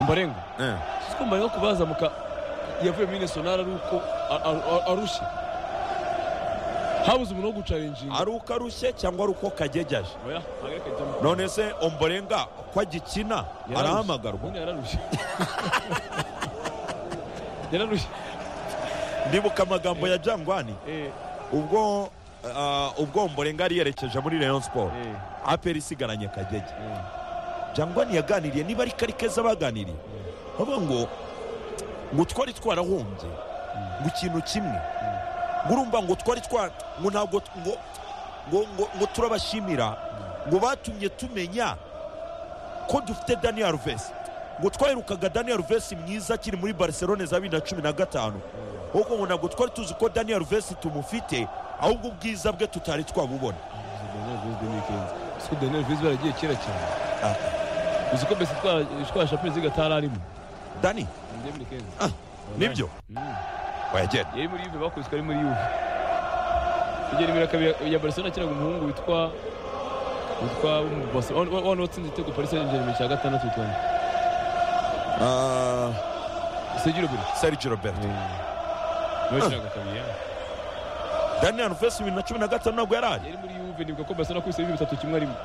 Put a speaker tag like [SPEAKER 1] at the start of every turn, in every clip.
[SPEAKER 1] mbarenga siko mbarenga ku bazamuka yavuye muri nasiyonari ari uko a- a- a- arushye habuze umuntu wo gucaringinga
[SPEAKER 2] ari uko arushye cyangwa ari uko kagegeje
[SPEAKER 1] oya ntabwo kajyamo
[SPEAKER 2] none se omborenga ko agikina arahamagarwa
[SPEAKER 1] ubundi yararushye yararushye
[SPEAKER 2] ndibuka amagambo ya jangwani
[SPEAKER 1] Eh,
[SPEAKER 2] ubwo ah, ubwo omborenga yari yerekeje muri rayon sport
[SPEAKER 1] eh,
[SPEAKER 2] aperi isigaranye kagege
[SPEAKER 1] eh.
[SPEAKER 2] jangwani yaganiriye niba ari kari keza baganiriye bavuga ngo ngo twari twarahombye ngo ikintu kimwe ngo urumva ngo twari twa ngo ntabwo ngo ngo ngo, ngo turabashimira ngo batumye tumenya ko dufite daniel alves ngo twaherukaga daniel alves mwiza akiri muri barcelone za bibiri na cumi na gatanu ahubwo ngo ntabwo twari tuzi ko daniel alves tumufite ahubwo ubwiza bwe tutari twabubona
[SPEAKER 1] Daniel Vez ni ikenzi siko Daniel Vez baragiye kera cyane uzi ko mbese twa- twa shapeli ziga atari arimo
[SPEAKER 2] dani
[SPEAKER 1] ni ikenzi
[SPEAKER 2] ah, nibyo wayagera
[SPEAKER 1] yari muri yuve bakubiswe ari muri yuve kugera imira kabiri ya- ya barcelona akinaga umuhungu witwa witwa umubase wano watsinze igitego paris saint germain cya gatandatu toni
[SPEAKER 2] Ah,
[SPEAKER 1] segiro buri
[SPEAKER 2] Sergio Roberto
[SPEAKER 1] niwe wakinaga kabiri ya.
[SPEAKER 2] Daniel Alves bibiri na cumi na gatanu ntabwo yari ahari
[SPEAKER 1] yari muri yuve nibuka ko barcelona kubise ibintu bitatu kimwe arimo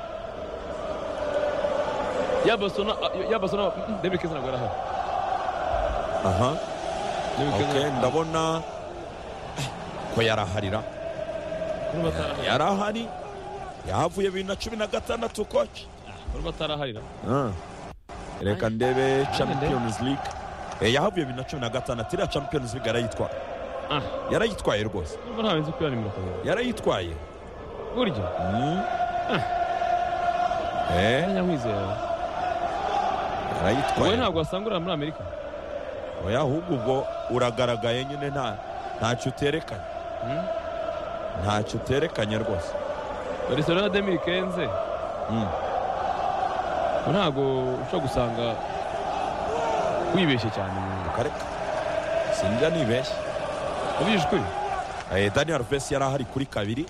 [SPEAKER 1] ya barcelona ya barcelona ndebe keza ntabwo arahari
[SPEAKER 2] aha
[SPEAKER 1] David Keza
[SPEAKER 2] okay,
[SPEAKER 1] ntabwo-
[SPEAKER 2] ndabona ko yaraharira
[SPEAKER 1] Niba atarahari-
[SPEAKER 2] yarahari yahavuye bibiri na cumi na gatandatu koci
[SPEAKER 1] niba ataraharira
[SPEAKER 2] Ah, reka ndebe Champions League Eh, yahavuye bibiri na cumi na gatandatu iriya Champions League yarayitwaye
[SPEAKER 1] Ah.
[SPEAKER 2] yarayitwaye rwose
[SPEAKER 1] niba ntawe nzi ko yari nimero kabiri
[SPEAKER 2] yarayitwaye
[SPEAKER 1] burya
[SPEAKER 2] Mm. Eh,
[SPEAKER 1] ntanyakwizera wowe
[SPEAKER 2] yarayitwaye
[SPEAKER 1] ntabwo wasangurira muri amerika
[SPEAKER 2] oya ahubwo ubwo uragaragaye nyine nta ntacyo uterekanye
[SPEAKER 1] Hmm?
[SPEAKER 2] ntacyo uterekanye rwose
[SPEAKER 1] barcelona demiri kenze
[SPEAKER 2] Mm.
[SPEAKER 1] ntabwo ushobora gusanga wibeshye cyane mu-
[SPEAKER 2] kareka sinjya nibeshya
[SPEAKER 1] ubihishe ukuri
[SPEAKER 2] Eh, daniel alves yari ahari kuri kabiri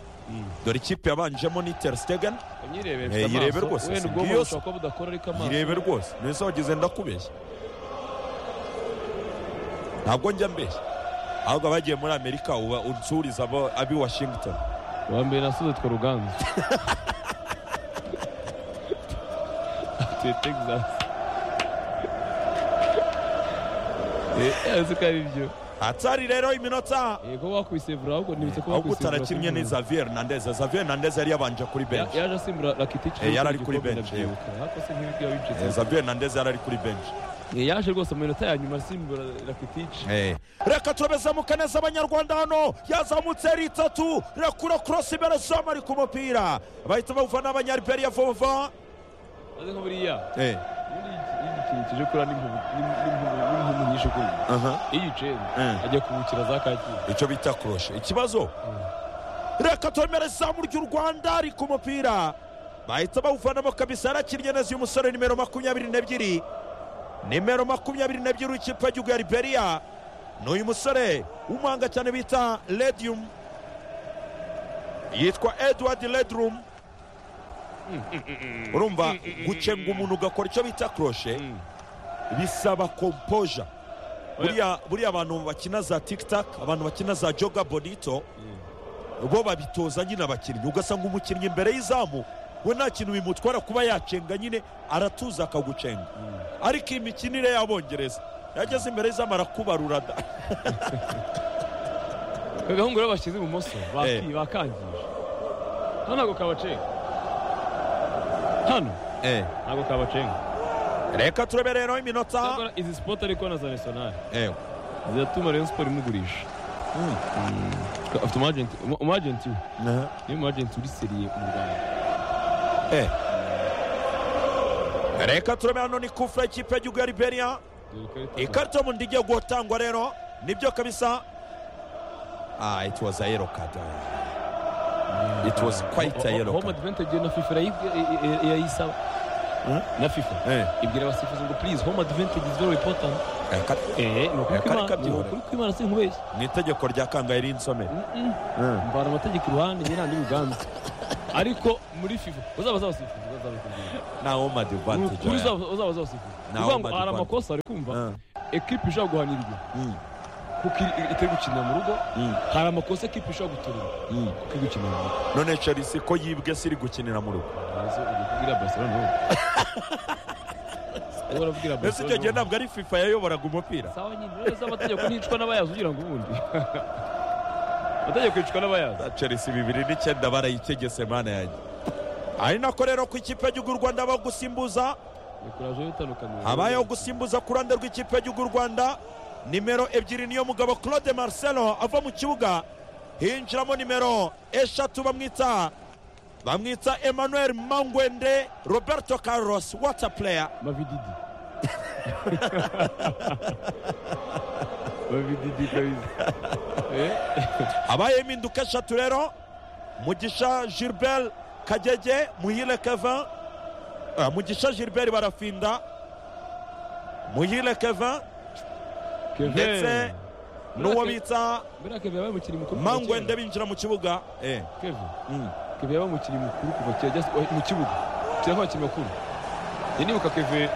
[SPEAKER 2] dore ikipe yabanjemo ni ter stegen
[SPEAKER 1] imyirebere
[SPEAKER 2] Eh,
[SPEAKER 1] ifite
[SPEAKER 2] yirebe
[SPEAKER 1] amaso
[SPEAKER 2] rwose,
[SPEAKER 1] wenda
[SPEAKER 2] si
[SPEAKER 1] ubwonko
[SPEAKER 2] bwiyose.
[SPEAKER 1] bushobora kuba budakora ariko amaso
[SPEAKER 2] irebe rwose neza wagize ndakubeshya ntabwo njya mbeshya ahubwo abagiye muri amerika uba unsuriza abo abi washington
[SPEAKER 1] uwa mbere nasuze twa ruganzu atuye texas Eh, uzi ko ari byo
[SPEAKER 2] atari rero iminota
[SPEAKER 1] yego wakubise vura ahubwo nibutse ko
[SPEAKER 2] ahubwo
[SPEAKER 1] wakubise vura
[SPEAKER 2] utarakinnye ni xavier nandez xavier nandez yari yabanje kuri benshi
[SPEAKER 1] yaje asimbura rakitici
[SPEAKER 2] Eh, yari ari kuri bench, yego.
[SPEAKER 1] ariko se nk'ibyo
[SPEAKER 2] Eh,
[SPEAKER 1] wabicitse
[SPEAKER 2] xavier nandez yari ari kuri benshi
[SPEAKER 1] yaje rwose mu minota ya nyuma asimbura rakitici
[SPEAKER 2] reka turabezamuka neza abanyarwanda hano yazamutse ari itatu rirakura korosi imbere zoma ari ku mupira bahita bawuvana abanyariberiya vuba
[SPEAKER 1] maze nka buriya
[SPEAKER 2] Eh,
[SPEAKER 1] ubundi iyo igikintu kije kura n'impumu nyinshi kuri
[SPEAKER 2] aha,
[SPEAKER 1] iyo uyicenze
[SPEAKER 2] eh.
[SPEAKER 1] ajya kubukira za kacyiru
[SPEAKER 2] icyo bita kuroshe ikibazo reka twemere izamu ry'u rwanda ari ku mupira bahita bawuvanamo kabisa yarakinnye neza uyu musore nimero makumyabiri n'ebyiri nimero makumyabiri n'ebyiri w'ikipe y'igihugu ya liberiya ni uyu musore w'umuhanga cyane bita lediyumu yitwa edward ledrum urumva gucenga umuntu ugakora icyo bita kuroshe bisaba kompoja buriya buriya abantu bakina za tikitaka abantu bakina za joga bonito bo babitoza nyine abakinnyi ugasanga umukinnyi imbere y'izamu we nta kintu bimutwara kuba yacenga nyine aratuza akagucenga ariko iyi mikinire y'abongereza yageze imbere y'izamu arakubarura da
[SPEAKER 1] agahungu rero bashyize ibumoso baki-
[SPEAKER 2] Eh.
[SPEAKER 1] bakangije hano ntabwo kabacenga hano ntabwo kabacenga
[SPEAKER 2] reka turebe rero iminota
[SPEAKER 1] Cyakora izi sipoti ariko na za nasiyonari
[SPEAKER 2] Eh,
[SPEAKER 1] ziratuma rero siporo imugurisha
[SPEAKER 2] mm,
[SPEAKER 1] afite umwajenti umwajenti we
[SPEAKER 2] aha,
[SPEAKER 1] niwe mwajenti uri seriye mu rwanda
[SPEAKER 2] eh. reka turebe hano ni kufure y'ikipe y'igihugu ya liberiya
[SPEAKER 1] Dore ikarita
[SPEAKER 2] ikarita y'umuhondo igiye gutangwa rero nibyo kabisa ah it was a yellow card it was quite
[SPEAKER 1] Ho-
[SPEAKER 2] a
[SPEAKER 1] ho-
[SPEAKER 2] yellow
[SPEAKER 1] home
[SPEAKER 2] card
[SPEAKER 1] advantage na fifa irayibwi- i- i- irayisaba
[SPEAKER 2] Hmm?
[SPEAKER 1] na fifa
[SPEAKER 2] eh
[SPEAKER 1] ibwira abasifuzi ngo please home advantage is very important
[SPEAKER 2] eh, ka-
[SPEAKER 1] eh ni ukuri
[SPEAKER 2] Eh, kare
[SPEAKER 1] kw'Imana- ni
[SPEAKER 2] kabyihorera.
[SPEAKER 1] ukuri kw'Imana sinkubeshye
[SPEAKER 2] ni itegeko rya kangahe rinsomere
[SPEAKER 1] mvana amategeko iruhande njye nandi muganza ariko muri fifa bazabaza abasifuzi azabikubwira
[SPEAKER 2] ntawo madivantage
[SPEAKER 1] ukuri uzaba uzaba uzabasifuza
[SPEAKER 2] Nta
[SPEAKER 1] uvuga ngo
[SPEAKER 2] home
[SPEAKER 1] hari
[SPEAKER 2] advantage.
[SPEAKER 1] amakosa ari kumva ekipe ishobora guhanirwa kuko iri- itari gukinira mu rugo hari amakosa ekipe ishobora gutorera kuko iri gukinira mu rugo
[SPEAKER 2] none chelsea ko yibwe siri gukinira mu rugo
[SPEAKER 1] Mbese ugiye kubwira barcelona wowe Wowe urabwira
[SPEAKER 2] mbese icyo gihe
[SPEAKER 1] barcelona wowe.
[SPEAKER 2] ntabwo ari fifa yayoboraga umupira
[SPEAKER 1] sawa nyine rero z'amategeko nticwa n'abayazi ugira ngo ubundi amategeko yicwa n'abayazi
[SPEAKER 2] chelsea bibiri n'icyenda barayitegese mana yanjye ari nako rero ku ikipe y'igihugu y'u rwanda habaho gusimbuza
[SPEAKER 1] ikuraje yitandukanye
[SPEAKER 2] habayeho gusimbuza ku ruhande rw'ikipe y'igihugu y'u rwanda nimero ebyiri niyo mugabo claude marcelo ava mu kibuga hinjiramo nimero eshatu bamwita bamwita emmanuel mangwende roberto carlos water player
[SPEAKER 1] mavididi mavididi kabisa Eh,
[SPEAKER 2] habayeho impinduka eshatu rero mugisha gilbert kagege muhire kevin Ah, mugisha gilbert barafinda muhire kevin
[SPEAKER 1] Kevin.
[SPEAKER 2] ndetse n'uwo bita
[SPEAKER 1] mbere ya Kevin yabaye umukinnyi mukuru kuva
[SPEAKER 2] mangwende
[SPEAKER 1] kera.
[SPEAKER 2] binjira mu kibuga Eh,
[SPEAKER 1] Kevin.
[SPEAKER 2] mm.
[SPEAKER 1] Kevin yabaye umukinnyi mukuru kuva kera just- wa- mu kibuga kira nk'abakinnyi bakuru njye nibuka Kevin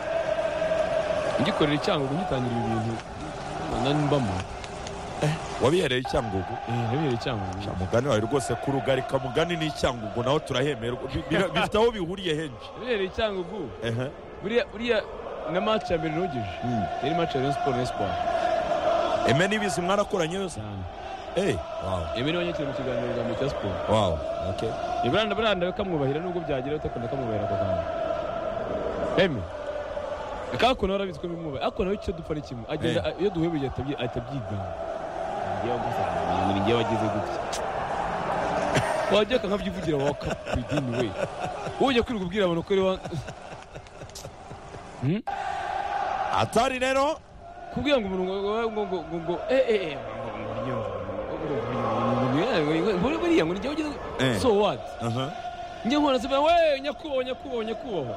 [SPEAKER 1] ngikorera icyangugu ngitangira ibi bintu nani mbamo
[SPEAKER 2] wabihereye icyangugu
[SPEAKER 1] eh nabiyera icyangugu
[SPEAKER 2] Sha, mugani wawe rwose kurugarika mugani n'icyangugu naho turahemerwa Bi- bira- bifite aho bihuriye henshi
[SPEAKER 1] nabiyera icyangugu
[SPEAKER 2] Ehe.
[SPEAKER 1] buriya buriya na match ya mbere nogeje
[SPEAKER 2] Mm.
[SPEAKER 1] yari match ya Rayon Sports na Espoir
[SPEAKER 2] eme n'ibizi mwarakoranye yose
[SPEAKER 1] cyane
[SPEAKER 2] Eh, wow,
[SPEAKER 1] Emi niwe wanyakiriye mu kiganiro za Meteo Sport
[SPEAKER 2] wow, okay.
[SPEAKER 1] Ibrahim Branda kamwubahira nubwo byagira utakunda kamwubahira ako kanya. Emi. Akako nawe urabiziko bimwubaha. Ako nawe icyo dupfa ni kimwe. Agenda
[SPEAKER 2] Eh.
[SPEAKER 1] iyo duhuye bigiye atabyi atabyigana. Ngiye wagusa. Ngiye ngiye wagize gutya. Wajya nkabyivugira waka bidini we. Uje kwirirwa ubwira abantu ko ari wa Hmm?
[SPEAKER 2] atari rero
[SPEAKER 1] kubwira ngo umurongo ngo ngo ngo ngo ngo eh eh eh, ngo- ngo unyumve, ngo- ngo- ngo- ngo- ngo- ngo- ngo- ngo- buriya ngo nijya ugira
[SPEAKER 2] Eh.
[SPEAKER 1] so what
[SPEAKER 2] Aha.
[SPEAKER 1] njye nkora nsema we nyakubahwa nyakubahwa nyakubahwa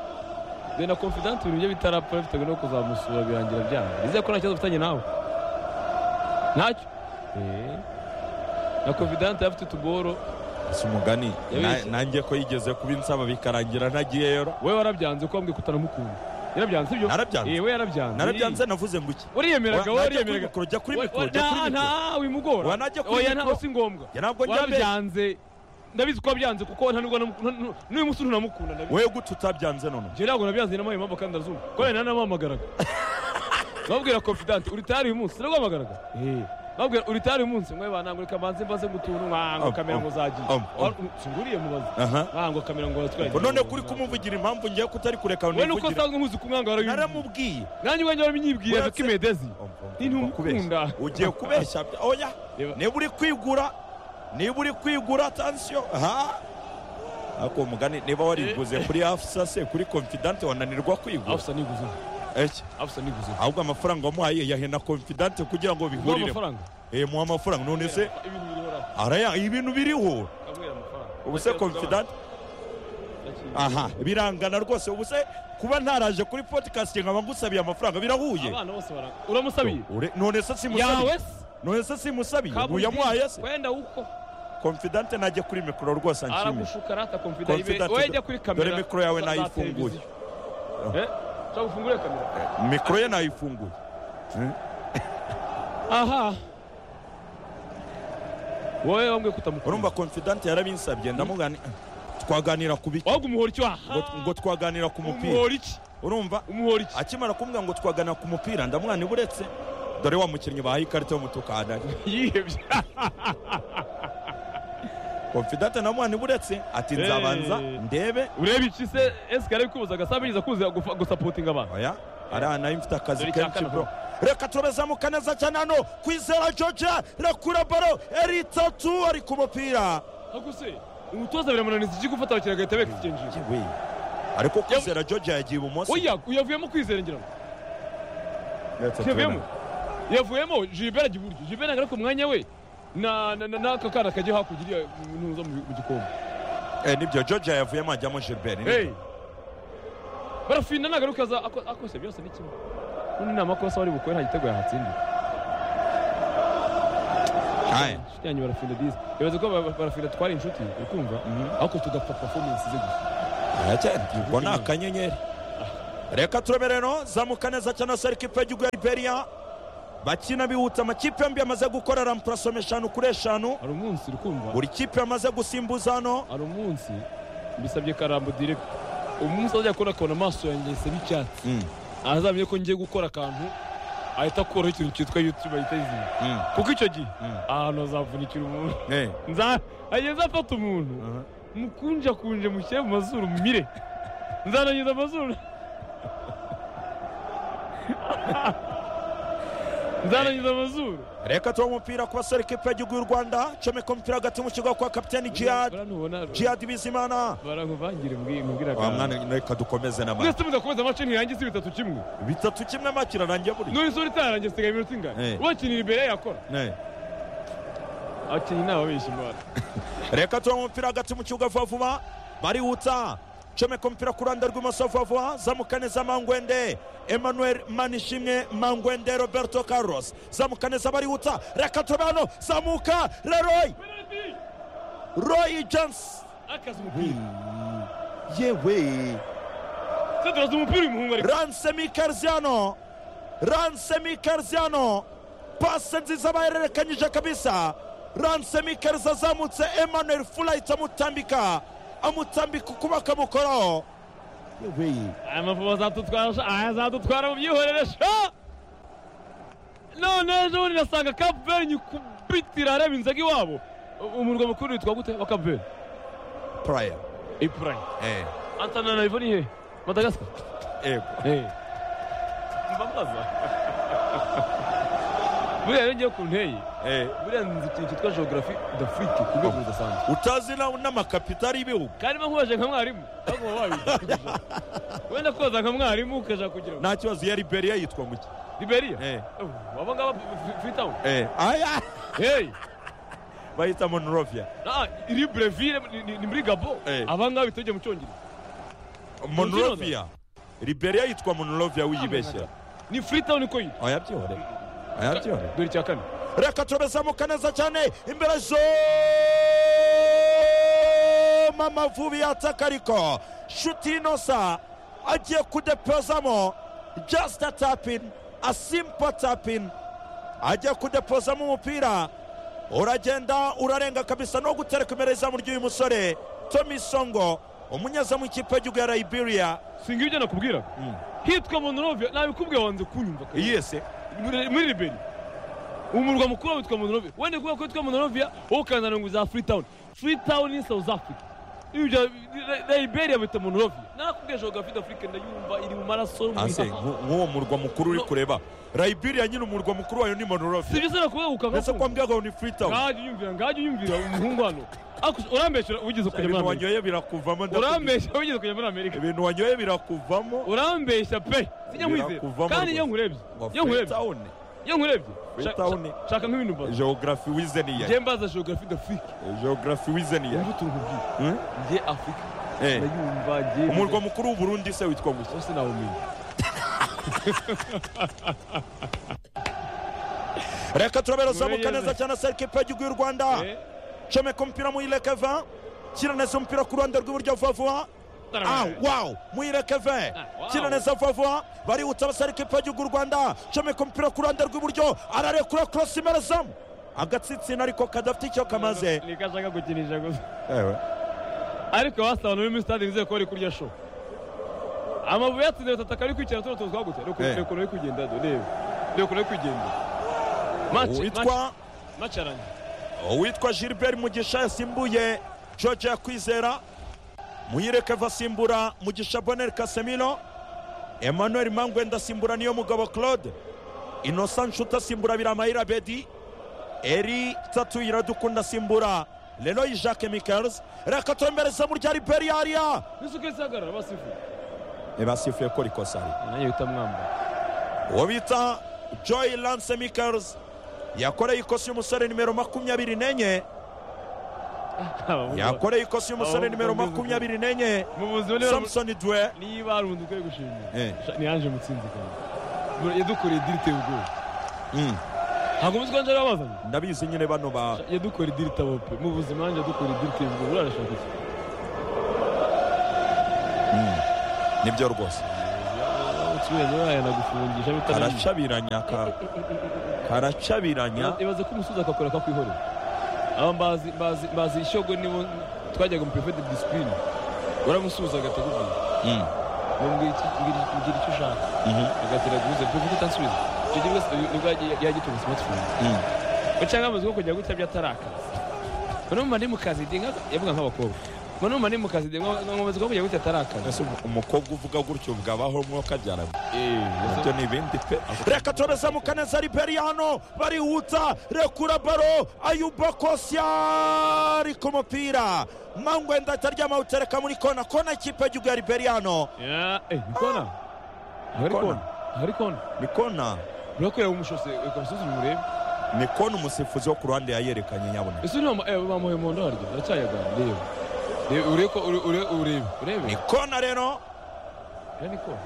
[SPEAKER 1] be na confident ibintu bye bitarapfa bitewe no kuzamusura birangira byanga nizeye ko nta kibazo ufitanye nawe ntacyo Eh. na confident yari afite utuboro
[SPEAKER 2] si umugani
[SPEAKER 1] Yabizi.
[SPEAKER 2] Na- nanjye ko yigeze kuba insaba bikarangira ntagiyeyora
[SPEAKER 1] we warabyanze ko wambwiye kutaramukunda yarabyanze ibyo
[SPEAKER 2] Narabyanze.
[SPEAKER 1] Eh, we yarabyanze
[SPEAKER 2] narabyanze navuze ngo iki
[SPEAKER 1] wariyemeraga
[SPEAKER 2] Wa- najya kuri
[SPEAKER 1] wariyemeraga
[SPEAKER 2] mikoro, jya kuri
[SPEAKER 1] Wa-
[SPEAKER 2] mikoro,
[SPEAKER 1] wa-
[SPEAKER 2] jya
[SPEAKER 1] nta-
[SPEAKER 2] kuri mikoro.
[SPEAKER 1] nta wimugora
[SPEAKER 2] Wa, najya kuri
[SPEAKER 1] oya
[SPEAKER 2] mikoro.
[SPEAKER 1] ntabwo si ngombwa
[SPEAKER 2] Ya, ntabwo njya mbere.
[SPEAKER 1] warabyanze ndabizi ko wabyanze kuko nta nubwo namu- nta- n'uyu munsi ntunamukunda ndabizi
[SPEAKER 2] wewe gute utabyanze none
[SPEAKER 1] njye ntabwo nabyanze n'amaye impamvu kandi ndazumva ko yari nanamuhamagaraga babwira confident uri tayari uyu munsi nabwo babwira uri tayari uyu munsi mwe banangu reka banze mbaze ngo utuntu nkango
[SPEAKER 2] Am,
[SPEAKER 1] kamera
[SPEAKER 2] am,
[SPEAKER 1] ngo zagiye
[SPEAKER 2] am, am.
[SPEAKER 1] Wa- singuriye mubaze
[SPEAKER 2] aha
[SPEAKER 1] nkango kamera ngo watwaye
[SPEAKER 2] Ngo none kuri kumuvugira impamvu ngiye kutari kureka ngo
[SPEAKER 1] we nuko
[SPEAKER 2] nivugire.
[SPEAKER 1] usanzwe muzi kumwanga warabimubwira
[SPEAKER 2] naramubwiye
[SPEAKER 1] nanjye ubwanjye warabimwibwira
[SPEAKER 2] Uretse-
[SPEAKER 1] ko imedezi
[SPEAKER 2] Om, om,
[SPEAKER 1] Ni
[SPEAKER 2] om,
[SPEAKER 1] ntumukunda.
[SPEAKER 2] kubeshya. ugiye kubeshya oya
[SPEAKER 1] Reba.
[SPEAKER 2] niba uri kwigura niba uri kwigura tansiyo ha ako mugani niba wariguze kuri afsa se kuri confidante wananirwa kwigura
[SPEAKER 1] afusa niguze
[SPEAKER 2] Eki,
[SPEAKER 1] afusa niguze
[SPEAKER 2] ahubwo amafaranga wamuhaye yahena confidante kugira ngo
[SPEAKER 1] nguha
[SPEAKER 2] bihurire
[SPEAKER 1] amafaranga
[SPEAKER 2] muha amafaranga none se
[SPEAKER 1] ibintu biriho rafu
[SPEAKER 2] araya ibintu biriho
[SPEAKER 1] kamwera amafaranga
[SPEAKER 2] ubu se confidante aha birangana rwose ubu se kuba ntaraje kuri podcast nkaba ngusabiye amafaranga birahuye
[SPEAKER 1] abana bose bara uramusabiye
[SPEAKER 2] Ure- none se simusabiye
[SPEAKER 1] yawe se
[SPEAKER 2] none se simusabiye
[SPEAKER 1] kabundi,
[SPEAKER 2] uyamuhaye se
[SPEAKER 1] wenda uko
[SPEAKER 2] confidante najya kuri mikoro rwose anshimira
[SPEAKER 1] aragushuka rata confident ibe
[SPEAKER 2] Confident,
[SPEAKER 1] we jya kuri kamera
[SPEAKER 2] dore mikoro yawe
[SPEAKER 1] za- za
[SPEAKER 2] nayifunguye.
[SPEAKER 1] televiziyo. eh cyangwa ufungure kamera
[SPEAKER 2] mikoro ye nayifunguye
[SPEAKER 1] aha wowe wambwiye
[SPEAKER 2] urumva
[SPEAKER 1] kutamukunda
[SPEAKER 2] confidante yarabinsabye ndamugani twaganira ku biki
[SPEAKER 1] wabwo umuhora iki
[SPEAKER 2] ngo
[SPEAKER 1] waha
[SPEAKER 2] ngo twaganira ku mupira
[SPEAKER 1] umuhora iki
[SPEAKER 2] urumva
[SPEAKER 1] umuhora iki
[SPEAKER 2] akimara kumbwira ngo twaganira ku mupira ndamugani buretse dore wa mukinnyi bahaye ikarita y'umutuku ahanari
[SPEAKER 1] yihebye
[SPEAKER 2] confidante ndamugani buretse ati
[SPEAKER 1] Eh.
[SPEAKER 2] nzabanza ndebe
[SPEAKER 1] ureba iki se ese kare kubuza gasabiriza kuza gufa- gusapotinga abantu
[SPEAKER 2] oya ariya nayo mfite akazi
[SPEAKER 1] Dore
[SPEAKER 2] kenshi
[SPEAKER 1] icyakana.
[SPEAKER 2] bro reka turabezamuka neza cyane hano kwizera george rakura baro eri itatu ari ku mupira
[SPEAKER 1] ahubwo se umutoza biramunaniza iki gufata abakiriya agahita bekisa ikinjira
[SPEAKER 2] Yewe. ariko kwizera george yagiye ibumoso
[SPEAKER 1] oya uyavuyemo kwizera ngira ngo
[SPEAKER 2] Ndetse
[SPEAKER 1] yavuyemo
[SPEAKER 2] turabona.
[SPEAKER 1] yavuyemo jilibert ajya iburyo jilibert ntabwo ari ku mwanya we na- na- na- n'aka kana kajya hakurya iriya ntuza mu mu gikombe
[SPEAKER 2] Eh, nibyo george yavuyemo ajyamo gilbert nibyo.
[SPEAKER 1] Hey! barafinda nagaruka za ako- akose byose ni kimwe ubundi ni amakosa wari bukore nta gitego yahatsindira
[SPEAKER 2] Aye.
[SPEAKER 1] inshuti yanjye barafinda dizi ibaze ko ba- barafinda twari inshuti uri kumva
[SPEAKER 2] Mhm.
[SPEAKER 1] ariko tugapfa performance ze gusa
[SPEAKER 2] ngo ni akanyenyeri reka turebe rero zamuka neza cyane se ikipe y'igihugu ya liberiya bakina bihutse amakipe yombi yamaze gukora rampurasoma eshanu kuri eshanu
[SPEAKER 1] hari umunsi uri kumva
[SPEAKER 2] buri kipe yamaze gusimbuza hano
[SPEAKER 1] hari umunsi mbisabye karambo direkita umunsi azajya akora akabona amaso yanjye asa n'icyatsi
[SPEAKER 2] Mm,
[SPEAKER 1] azamenye ko ngiye gukora akantu ahita akuraho ikintu cyitwa yutube ahita yizima
[SPEAKER 2] mm,
[SPEAKER 1] kuko icyo gihe
[SPEAKER 2] mm.
[SPEAKER 1] ahantu hazavunikira umuntu
[SPEAKER 2] Eh,
[SPEAKER 1] nza ageze afata umuntu
[SPEAKER 2] aha.
[SPEAKER 1] mukunjakunje mushyire mu mazuru mumire nzanagiza amazuru nzanagiza amazuru
[SPEAKER 2] reka tuwe umupira ku basore ikipe y'igihugu y'u rwanda comeka umupira hagati mu kigo kwa kapiteni jihad
[SPEAKER 1] Buriya nubona
[SPEAKER 2] jihad bizimana
[SPEAKER 1] baramuvangire mbwi- mbwira
[SPEAKER 2] wa
[SPEAKER 1] kanaka.
[SPEAKER 2] mwana reka dukomeze n'amara
[SPEAKER 1] mwese muza kubaza amace ntirangize bitatu kimwe
[SPEAKER 2] bitatu kimwe makirarangiye buri
[SPEAKER 1] none isura itarangiye sigaye iminota ingana
[SPEAKER 2] Eh.
[SPEAKER 1] wakinira imbere yakora
[SPEAKER 2] Eh.
[SPEAKER 1] abakinnyi ni ababeshyi mbara
[SPEAKER 2] reka tuwe umupira hagati mu kibuga vuba vuba barihuta comeka umupira ku ruhande rw'imoso vuba vuba zamuka neza mangwende emmanuel manishimwe mangwende roberto carlos zamuka neza barihuta reka tube hano zamuka leroy roy jones
[SPEAKER 1] akaza umupira
[SPEAKER 2] yewe
[SPEAKER 1] se turaza umupira uyu muhungu ariko
[SPEAKER 2] ransemi karziano ransemi karziano pase nziza bahererekanyije kabisa ransemi karza azamutse emmanuel fulait amutambika amutambika ukuba akamukoraho yewe
[SPEAKER 1] aya mavuba azadutwara sha- aya azadutwara mu byihorere sha none ejo bundi nasanga kapuveri nyikubitira areba inzoga iwabo U- umurwa mukuru witwa gute wa kapuveri
[SPEAKER 2] praya
[SPEAKER 1] ipurayi antananarivo ni hehe madagasikara mbabaza buriya rero ngiye ku nteye buriya nzi ikintu cyitwa geogarafi d'afurike ku rwego rudasanzwe
[SPEAKER 2] utazi na- n'amakapitari y'ibihugu
[SPEAKER 1] kandi mba nkubaje nka mwarimu baguma babigisha wenda koza nka mwarimu ukajya kugira ngo
[SPEAKER 2] nta kibazo iya liberiya yitwa muki
[SPEAKER 1] liberiya abo ngabo fitamu heyi
[SPEAKER 2] bayita monorovia
[SPEAKER 1] Ah, iri Breville ni- ni ni muri Gabo.
[SPEAKER 2] Eh.
[SPEAKER 1] Aba ngaba bitojye mu Cyongereza.
[SPEAKER 2] monorovia liberiya yitwa monorovia wiyibeshyera
[SPEAKER 1] Ni Freetown uko yitwa.
[SPEAKER 2] ayabyore ayabyore
[SPEAKER 1] Dore icya kane.
[SPEAKER 2] reka turabezamuka neza cyane imbere zo amavubi yataka ariko shuti inosa agiye kudepozamo jasita tapini asimpa tapini agiye kudepozamo umupira uragenda urarenga kabisa no gutereka imbere y'izamu ry'uyu musore tomi songo umunyezamu w'ikipe y'igihugu ya liberia
[SPEAKER 1] Singa ibyo nakubwira. Hitwa Monrovia nabikubwiye wanze kunyumva. kare.
[SPEAKER 2] yese
[SPEAKER 1] Muri- Muri Liberia. Umurwa mukuru witwa Monrovia. Wende kuba ko witwa Monrovia ukanzana ngo za Freetown. Freetown ni South Africa. Ibyo na Liberia bita Monrovia. Nakubwiye geography d'Afrique ndayumva iri mu maraso mu
[SPEAKER 2] Anse,
[SPEAKER 1] itaka.
[SPEAKER 2] nk- nk'uwo murwa mukuru uri
[SPEAKER 1] No.
[SPEAKER 2] kureba liberia nyine umurwa mukuru wayo ni monorovia
[SPEAKER 1] Sibyo sana kuba ukava.
[SPEAKER 2] mbese ko mbwirwa ngo ni freetown
[SPEAKER 1] Ngaje unyumvira, ngaje unyumvira umuhungu hano. Aku- Urambeshyura ugize kujya muri
[SPEAKER 2] ibintu
[SPEAKER 1] Amerika.
[SPEAKER 2] wanyoye birakuvamo ndakubwira.
[SPEAKER 1] urambeshya wigeze kujya muri amerika
[SPEAKER 2] ibintu wanyoye birakuvamo
[SPEAKER 1] urambeshya pe sinjya nkwizera
[SPEAKER 2] Birakuvamo
[SPEAKER 1] kandi iyo
[SPEAKER 2] rwose.
[SPEAKER 1] nkurebye
[SPEAKER 2] Ngo
[SPEAKER 1] iyo nkurebye
[SPEAKER 2] Freetown,
[SPEAKER 1] iyo nkurebye shaka-
[SPEAKER 2] Freetown.
[SPEAKER 1] shaka- shaka nk'ibintu mbaza
[SPEAKER 2] geography wize ni
[SPEAKER 1] njye
[SPEAKER 2] iya
[SPEAKER 1] mbaza geography d'afrique
[SPEAKER 2] geography wize ni iya
[SPEAKER 1] ubu turi kubwira njye afurika
[SPEAKER 2] Eh.
[SPEAKER 1] ndayumva njye
[SPEAKER 2] umurwa mukuru w'uburundi se witwa gusa
[SPEAKER 1] wose nawumenya
[SPEAKER 2] reka turabera zamuka
[SPEAKER 1] Mureyeze.
[SPEAKER 2] neza cyane se ekipe y'igihugu y'u rwanda
[SPEAKER 1] Eh,
[SPEAKER 2] comeka umupira muyilekeva kira neza umupira ku ruhande rw'iburyo vuba vuba Ah,
[SPEAKER 1] tarabara.
[SPEAKER 2] wow mwirekeve
[SPEAKER 1] Ah, wow.
[SPEAKER 2] kina neza vuba vuba barihuta abasore ikipe y'igihugu y'u rwanda comeka umupira ku ruhande rw'iburyo ararekura korosi imbere zamu agatsitsina ariko kadafite icyo kamaze
[SPEAKER 1] niko ashaka gukinisha gusa
[SPEAKER 2] ewe
[SPEAKER 1] ariko basaba no muri stade nizeye ko bari kurya show amabuye yatsinze batatu akaba ari kwicara tuno tuntu twagutse
[SPEAKER 2] Eh.
[SPEAKER 1] reka uri kugenda do reba reka uri kugenda Match- match-
[SPEAKER 2] uwitwa
[SPEAKER 1] match arangiye
[SPEAKER 2] uwitwa gilbert mugisha yasimbuye george yakwizera muyireke asimbura mugisha bonel kasemiro emmanuel mangwenda asimbura niyo mugabo claude innocent nshuti asimbura biramayira bedi eri tatu iradukunda asimbura leroy jacques michels reka turembereza mu rya liberiya
[SPEAKER 1] n'isuka isagarara basifuye
[SPEAKER 2] basifuye ko rikosari
[SPEAKER 1] nanjye uhita mwambara
[SPEAKER 2] uwo bita joy lance michels yakoreye ikosi y'umusore nimero makumyabiri n'enye yakoreye ikosi y'umusore
[SPEAKER 1] Ahubwo
[SPEAKER 2] nimero
[SPEAKER 1] mbizi
[SPEAKER 2] makumyabiri n'enye
[SPEAKER 1] mu buzima niba
[SPEAKER 2] samson dwe
[SPEAKER 1] niba hari umuntu ukwiye gushimira
[SPEAKER 2] Eh.
[SPEAKER 1] sha- ni yaje mutsinzi kandi yadukoreye idiri iteye ubwoba ntabwo muzi ko nje babazanye
[SPEAKER 2] ndabizi nyine bano ba
[SPEAKER 1] yadukora idiri itaba pe mu buzima nanjye yadukora idiri iteye ubwoba urarashaka iki
[SPEAKER 2] nibyo rwose
[SPEAKER 1] ukirenze wayana gufungisha bitananiye
[SPEAKER 2] karacabiranya ka- karacabiranya
[SPEAKER 1] ibaze ko umusozi akakora akakwihorera aba mbazi mbazi mbazi ishyogo nibo twajyaga mu prefet de discipline waramusuhuza agahita akubwira
[SPEAKER 2] Mm.
[SPEAKER 1] ngo mbwira iki- mbwira iki- mbwira icyo ushaka
[SPEAKER 2] Mhm.
[SPEAKER 1] agatira guhuza prefet utansubiza icyo gihe wese nibwo yagiye- yagitunga smartphone
[SPEAKER 2] Mm.
[SPEAKER 1] cyangwa amaze ko kujya gutya by'atarakazi ngo numva ndi mu kazi ndi nka- yavuga nk'abakobwa ngo numva ndi mu kazi ndi nka- ngo amaze ko kujya gutya atarakazi
[SPEAKER 2] Ese umu- umukobwa uvuga gutyo bwabaho umwuka byara ibyo ni ibindi pe reka tureze mu kaneza liberiya hano barihuta rekura baro ayuba kosya ari ku mupira mangwenda ataryama utereka muri kona kona ikipe y'igihugu ya liberiya hano
[SPEAKER 1] Ya, eh, ni kona Ntabwo ari kona
[SPEAKER 2] Kona.
[SPEAKER 1] Ntabwo ari kona
[SPEAKER 2] ni kona
[SPEAKER 1] urakorera umushose reka umusozi umurebe
[SPEAKER 2] ni kona umusifuzi wo ku ruhande yayerekanye nyabuna
[SPEAKER 1] ese uriya bamuhoye mu ndo harya uracyayagana reba reba urebe ko ure- ure- urebe urebe
[SPEAKER 2] ni kona rero
[SPEAKER 1] ya ni kona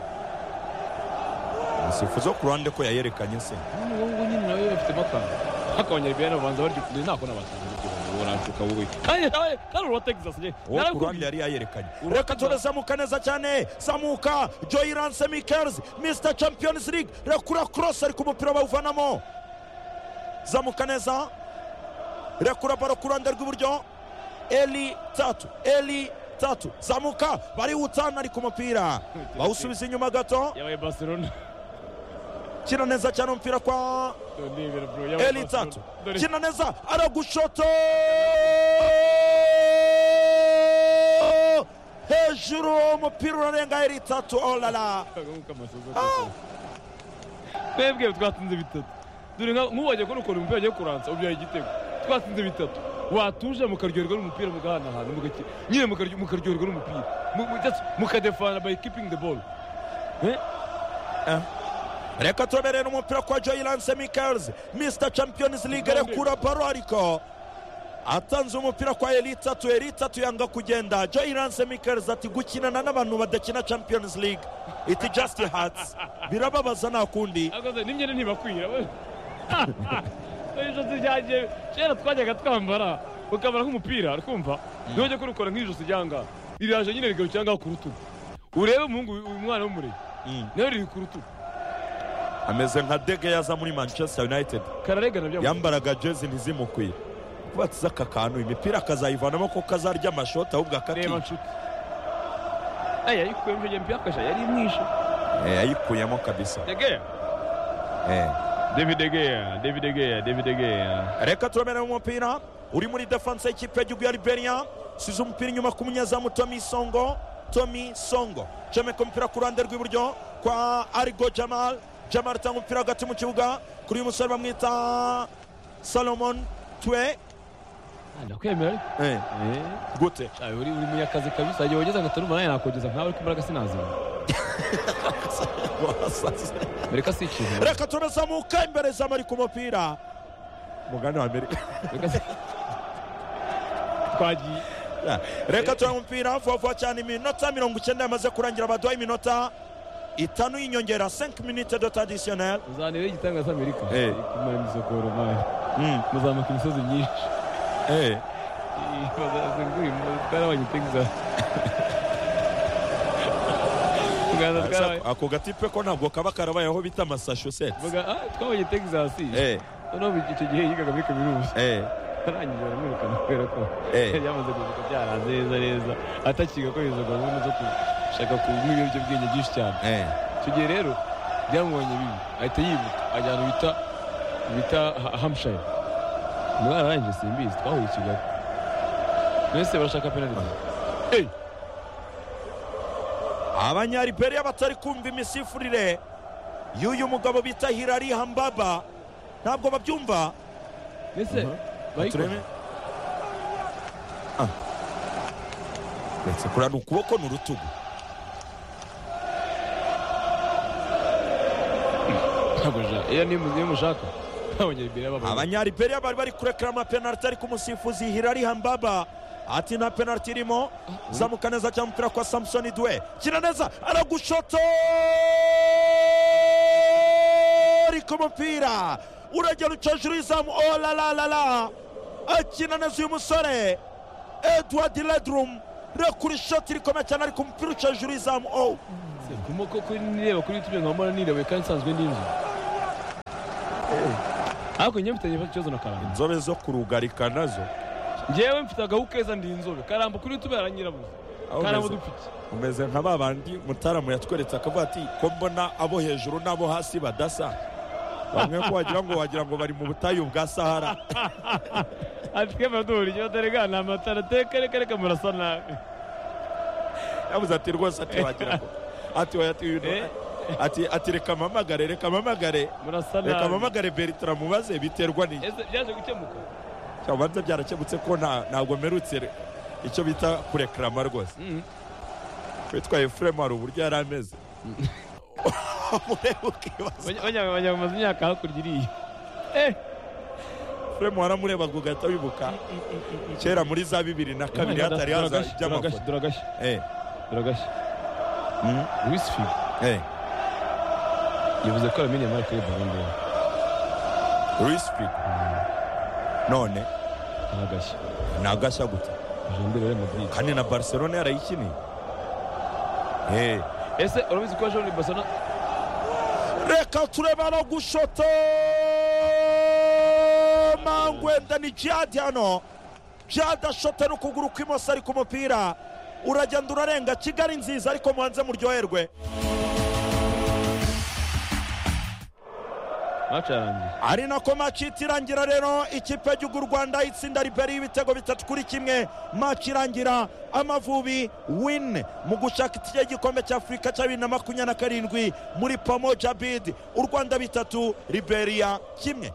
[SPEAKER 2] umusifuzi wo ku ruhande ko yayerekanye se
[SPEAKER 1] none ubu ngubu nyine nawe bafitemo akantu ariko abanyarwanda babanza barya ukuri nako n'abatanze urashuka wowe kandi nawe kandi uruwa texas nyine
[SPEAKER 2] uwo ku ruhande yari yayerekanye reka turazamuka neza cyane zamuka joyi ranse mikers misita champions league rekura korosi ari ku mupira bawuvanamo zamuka neza rekura baro ku ruhande rw'iburyo eli tatu eli tatu zamuka barihutana ari ku mupira bawusubiza inyuma gato
[SPEAKER 1] yabaye barcelona
[SPEAKER 2] kina neza cyane umupira kwa
[SPEAKER 1] ndebera bro yabaye
[SPEAKER 2] eli
[SPEAKER 1] Barcelona.
[SPEAKER 2] tatu
[SPEAKER 1] Dore-
[SPEAKER 2] kina neza aragushoto hejuru umupira urarenga eli tatu olala
[SPEAKER 1] nk'uko amasozi atatu. twebwe twatsinze bitatu dore nka- nk'uwajya kuri ukuntu umupira agiye kuransa ubyaye igitego twatsinze bitatu watuje mukaryoherwa n'umupira mugahanahana mugaki- nyine mukaryo- mukaryoherwa n'umupira Mu- mu- just mukadefana by keeping the ball Eh?
[SPEAKER 2] reka tureberere umupira kwa joyi lance mikels mr champions league rekura baro ariko atanze umupira kwa eli tatu eli tatu yanga kugenda joyi lance mikels ati gukinana n'abantu badakina champions league iti just hats birababaza nta kundi
[SPEAKER 1] akoze n'imyenda ntibakwira we ijosi ryanjye kera twajyaga twambara ukambara nk'umupira twumva ntiwajya kurukora nk'ijosi ryanga riraje nyine rigarukira ngaho ku rutugu urebe umuhungu uyu mwana w'umurenge
[SPEAKER 2] Mm.
[SPEAKER 1] nawe riri ku rutugu
[SPEAKER 2] ameze nka dege yaza muri manchester united
[SPEAKER 1] kararegana bya
[SPEAKER 2] yambaraga jezi ntizimukwiye kuba atize aka kantu imipira akazayivanamo ko kazarya amashoti ahubwo
[SPEAKER 1] reba
[SPEAKER 2] akakica
[SPEAKER 1] nshuti aya yikuye mu jempi yakasha yari mwishe
[SPEAKER 2] Eh, yayikuyemo kabisa
[SPEAKER 1] degeya
[SPEAKER 2] Eh.
[SPEAKER 1] david degeya david degeya david degeya
[SPEAKER 2] reka turamenera umupira uri muri defanse y'ikipe y'igihugu ya liberiya size umupira inyuma ku munyezamu tomi songo tomi songo jomeka umupira ku ruhande rw'iburyo kwa arigo jamal jamal atanga umupira hagati mu kibuga kuri uyu musore bamwita salomon twe
[SPEAKER 1] ndakwemera
[SPEAKER 2] Eh,
[SPEAKER 1] ariko
[SPEAKER 2] gute
[SPEAKER 1] Ayo, uri uri munyakazi kabisa igihe wageze agahita urumva nawe nakogeza nkawe ariko imbaraga sinazima
[SPEAKER 2] wasaze
[SPEAKER 1] reka si ikintu
[SPEAKER 2] reka turazamuka imbere zamu ari ku mupira mugani wa amerika
[SPEAKER 1] Reka si- twagiye
[SPEAKER 2] reka tureba umupira vuba vuba cyane iminota mirongo icyenda yamaze kurangira baduha iminota itanu y'inyongera 5 minute de traditionnel
[SPEAKER 1] uzanebe igitangaza amerika
[SPEAKER 2] Eh.
[SPEAKER 1] kumara imisokoro mani muzamuka imisozi myinshi twarabaye texas Uganda twarabaye
[SPEAKER 2] ako gatipe ko ntabwo kaba karabayeho bita massachusetts
[SPEAKER 1] Vuga, ah, twabonye texas
[SPEAKER 2] Eh,
[SPEAKER 1] noneho icyo gihe yigaga muri kaminuza
[SPEAKER 2] eh,
[SPEAKER 1] arangije aramwirukana kubera ko
[SPEAKER 2] eh.
[SPEAKER 1] yamaze kuvuga byaranze neza neza atakiga ko izo gahunda zo gushaka kunywa ibiyobyabwenge byinshi cyane
[SPEAKER 2] Eh,
[SPEAKER 1] icyo gihe rero byamubonye bibi ahita yibuka ajya ahantu bita bita Ha- hampshire umwana arangije simbizi twahuye i kigali mwese barashaka penaliti Eh,
[SPEAKER 2] abanyariberiya batari kumva imisifurire y'uyu mugabo bita hirari hambaba ntabwo babyumva
[SPEAKER 1] mbese bayikora
[SPEAKER 2] turebe Ah. uretse kurana ukuboko ni urutugu
[SPEAKER 1] ntabwo ja- iyo ni iyo mushaka ntabongera imbere y'ababana
[SPEAKER 2] abanyariberiya bari bari kurekera amapenaliti ariko umusifuzi hirari hambaba ati nta penaliti irimo zamuka neza cyane umupira kwa samusoni dwe kina neza aragushoto ariko umupira uragera uca hejuru y'izamu olalalala akina neza uyu musore edward ledrum rekura ishoti rikomeye cyane ariko umupira uca hejuru y'izamu owu
[SPEAKER 1] kumoko kuri nireba kuri yutube nkaba nirebuye kandi nsanzwe n'inzu ariko njyewe mfitanye ikibazo na karamba
[SPEAKER 2] inzobe zo kurugarika nazo
[SPEAKER 1] njyewe mfite agahu keza ndi inzobe karamba kuri yutube aranyirabuze
[SPEAKER 2] Aho
[SPEAKER 1] karamba
[SPEAKER 2] umeze-
[SPEAKER 1] dupfike
[SPEAKER 2] umeze nka ba bandi mutaramu yatweretse akavuga ati ko mbona abo hejuru n'abo hasi badasa bamwe ko wagira ngo wagira ngo bari mu butayu bwa sahara
[SPEAKER 1] ati twebwe duhuriye dore ga ni amatara teka reka reka murasa nabi
[SPEAKER 2] yabuze ati rwose ati wagira ngo ati oya, ati uyu ni-
[SPEAKER 1] Eh.
[SPEAKER 2] ati ati reka mpamagare reka mpamagare
[SPEAKER 1] murasa
[SPEAKER 2] reka
[SPEAKER 1] nabi
[SPEAKER 2] mpamagare beritra mubaze biterwa ni
[SPEAKER 1] ese byaje gukemuka
[SPEAKER 2] cyabanza byarakemutse ko nta ntabwo mperutse re- icyo bita kurekarama rwose
[SPEAKER 1] Mhm.
[SPEAKER 2] witwa efuremu hari uburyo yari ameze umureba ukibaza
[SPEAKER 1] Banya- banya- banya bamaze imyaka hakurya iriya eh
[SPEAKER 2] efuremu waramurebaga ugahita wibuka kera muri za bibiri na kabiri
[SPEAKER 1] Imana,
[SPEAKER 2] hatari haza
[SPEAKER 1] turagashya, turagashya,
[SPEAKER 2] iby'amafoto
[SPEAKER 1] turagashya
[SPEAKER 2] Eh,
[SPEAKER 1] turagashya
[SPEAKER 2] mm,
[SPEAKER 1] Luis Figo
[SPEAKER 2] eh.
[SPEAKER 1] yavuze ko yamenye Marc kuri Ballon d'Or
[SPEAKER 2] Luis Figo none
[SPEAKER 1] aragashya
[SPEAKER 2] nagashya gute
[SPEAKER 1] Jean Real Madrid
[SPEAKER 2] kandi na barcelona yarayikiniye Eh,
[SPEAKER 1] ese urabizi ko Jean Barcelona
[SPEAKER 2] reka turebe no gushota mangwenda ni jihadi hano jihadi ashota n'ukuguru kw'imoso ari ku mupira uragenda urarenga kigali nziza ariko mubanze muryoherwe
[SPEAKER 1] match yarangiye
[SPEAKER 2] ari nako maci itirangira rero ikipe y'igihugu u rwanda itsinda riberi y'ibitego bitatu kuri kimwe maci irangira amavubi win mu gushaka itike y'igikombe cya afurika cya bibiri na makumyabiri na karindwi muri pamo jabid u rwanda bitatu liberia kimwe